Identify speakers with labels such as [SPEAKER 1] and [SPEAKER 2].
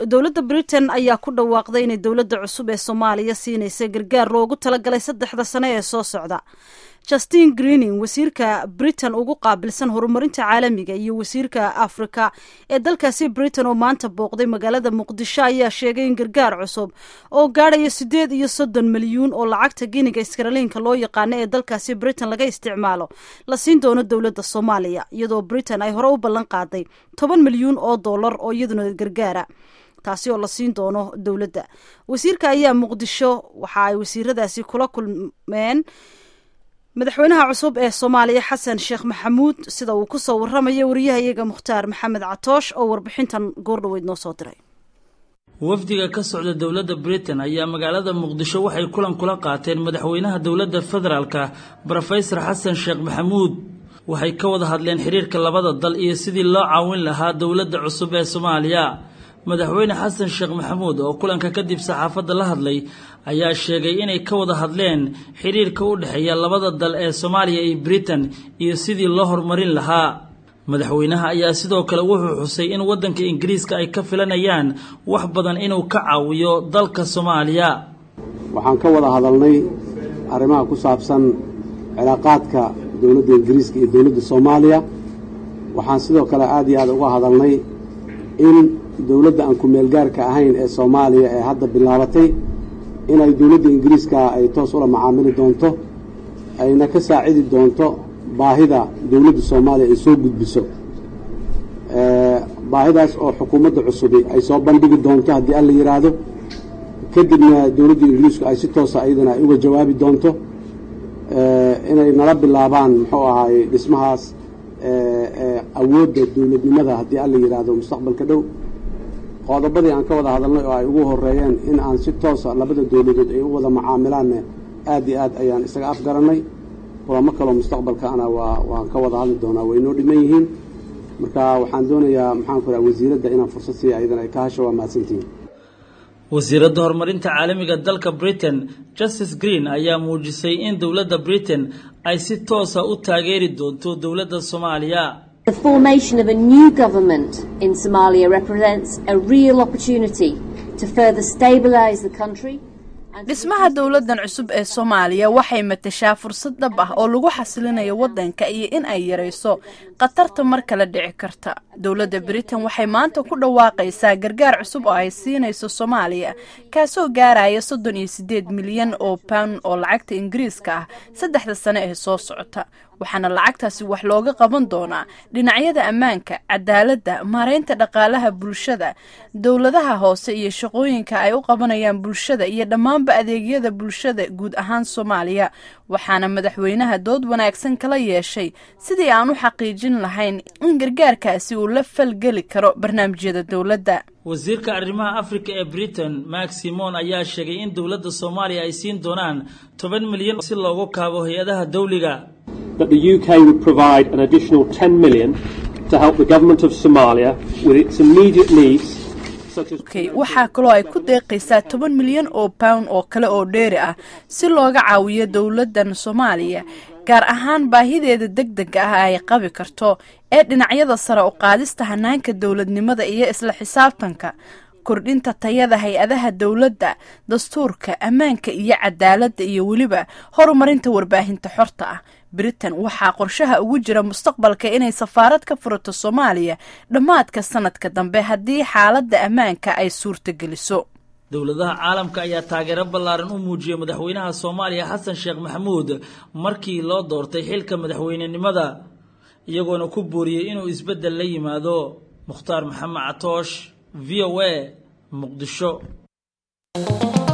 [SPEAKER 1] dowladda britain ayaa ku dhawaaqday inay dowladda cusub ee soomaaliya siinaysa gargaar loogu talagalay saddexda sane ee soo socda justin greening wasiirka britain ugu qaabilsan horumarinta caalamiga iyo wasiirka afrika ee dalkaasi britain oo maanta booqday magaalada muqdisho ayaa sheegay in gargaar cusub oo gaadhaya siddeed iyo soddon milyuun oo lacagta giniga iskaraliinka loo yaqaano ee dalkaasi britain laga isticmaalo la siin doono dowladda soomaaliya iyadoo britain ay hore u ballan qaaday toban milyuun oo dollar oo iyaduna gargaara taasi oo la siin doono dowladda wasiirka ayaa muqdisho waxa ay wasiiradaasi kula kulmeen madaxweynaha cusub ee soomaaliya xasan sheekh maxamuud sida uu ku soo waramayo wariyahayaga mukhtaar maxamed catoosh oo warbixintan goordhoweyd noo soo diray
[SPEAKER 2] wafdiga ka socda dowladda britain ayaa magaalada muqdisho waxay kulan kula qaateen madaxweynaha dowladda federaalka brofesor xasan sheekh maxamuud waxay ka wada hadleen xiriirka labada dal iyo sidii loo caawin lahaa dowladda cusub ee soomaaliya madaxweyne xasan sheekh maxamuud oo kulanka kadib saxaafadda la hadlay ayaa sheegay inay ka wada hadleen xiriirka u dhexeeya labada dal ee soomaaliya iyo britain iyo sidii loo horumarin lahaa madaxweynaha ayaa sidoo kale wuxuu xusay in waddanka ingiriiska ay ka filanayaan wax badan inuu ka caawiyo dalka soomaaliya
[SPEAKER 3] waxaan ka wada hadalnay arrimaha ku saabsan cilaaqaadka dowladda ingiriiska iyo dowladda soomaaliya waxaan sidoo kale aad iyo aad uga hadalnay in dowladda aan ku-meelgaarka ahayn ee soomaaliya ee hadda bilaabatay inay dowladda ingiriiska ay toos ula macaamili doonto ayna ka saacidi doonto baahida dowladda soomaaliya ay soo gudbiso baahidaas oo xukuumadda cusubi ay soo bandhigi doonto haddii alla yidhaahdo kadibna dowladda ingiriisku ay si toosa ayadana ay uga jawaabi doonto inay nala bilaabaan muxuu ahaay dhismahaas awoodda dowladnimada haddii alla yidhaahdo mustaqbalka dhow qodobadii aan ka wada hadalnay oo ay ugu horeeyeen in aan si toosa labada dowladood ay u wada macaamilaanne aad iyo aad ayaan isaga afgarannay kulamo kaloo mustaqbalkaana waa waan ka wada hadli doonaa way noo dhiman yihiin marka waxaan doonayaa maxaanku raha wasiiradda inaan fursad siiya ayadana ay ka hasho waa mahadsantihiin
[SPEAKER 2] wasiiradda horumarinta caalamiga dalka britain justice green ayaa muujisay in dowladda britain ay si toosa u taageeri doonto dowladda soomaaliya
[SPEAKER 4] The formation of a new government in Somalia represents a real opportunity to further stabilize the country.
[SPEAKER 5] dhismaha dowladdan cusub ee soomaaliya waxay matashaa fursad dhab ah oo lagu xasilinayo waddanka iyo in ay yarayso khatarta mar kale dhici karta dowladda britain waxay maanta ku dhawaaqaysaa gargaar cusub oo ay siinayso soomaaliya kaasoo gaaraya soddon iyo siddeed milyan oo pound oo lacagta ingiriiska ah saddexda sane ee soo socota waxaana lacagtaasi wax looga qaban doonaa dhinacyada ammaanka cadaaladda maareynta dhaqaalaha bulshada dowladaha hoose iyo shaqooyinka ay u qabanayaan bulshada iyo dhammaanba adeegyada bulshada guud ahaan soomaaliya waxaana madaxweynaha dood wanaagsan kala yeeshay sidii aan u xaqiijin lahayn in gargaarkaasi uu la falgeli karo barnaamijyada dowladda
[SPEAKER 2] wasiirka arrimaha afrika ee britain mak simon ayaa sheegay in dowladda soomaaliya ay siin doonaan toban milyan si loogu kaabo hay-adaha dawliga
[SPEAKER 6] that the UK would provide an additional 10 million to help the government of Somalia with its immediate needs
[SPEAKER 5] okay waxaa kaloo ay ku deeqaysaa toban milyan oo pound oo kale oo dheeri ah si looga caawiyo dowladdan soomaaliya gaar ahaan baahideeda deg dega ah ay qabi karto ee dhinacyada sare u qaadista hanaanka dowladnimada iyo isla xisaabtanka kordhinta tayada hay-adaha dowladda dastuurka ammaanka iyo cadaaladda iyo weliba horumarinta warbaahinta xorta ah britain waxaa qorshaha ugu jira mustaqbalka inay safaarad ka furato soomaaliya dhammaadka sanadka dambe haddii xaaladda ammaanka ay suurtageliso
[SPEAKER 2] dowladaha caalamka ayaa taageero ballaaran u muujiyey madaxweynaha soomaaliya xasan sheekh maxamuud markii loo doortay xilka madaxweynenimada iyagoona ku booriyey inuu isbeddel la yimaado mukhtaar maxamed catoosh v o a muqdisho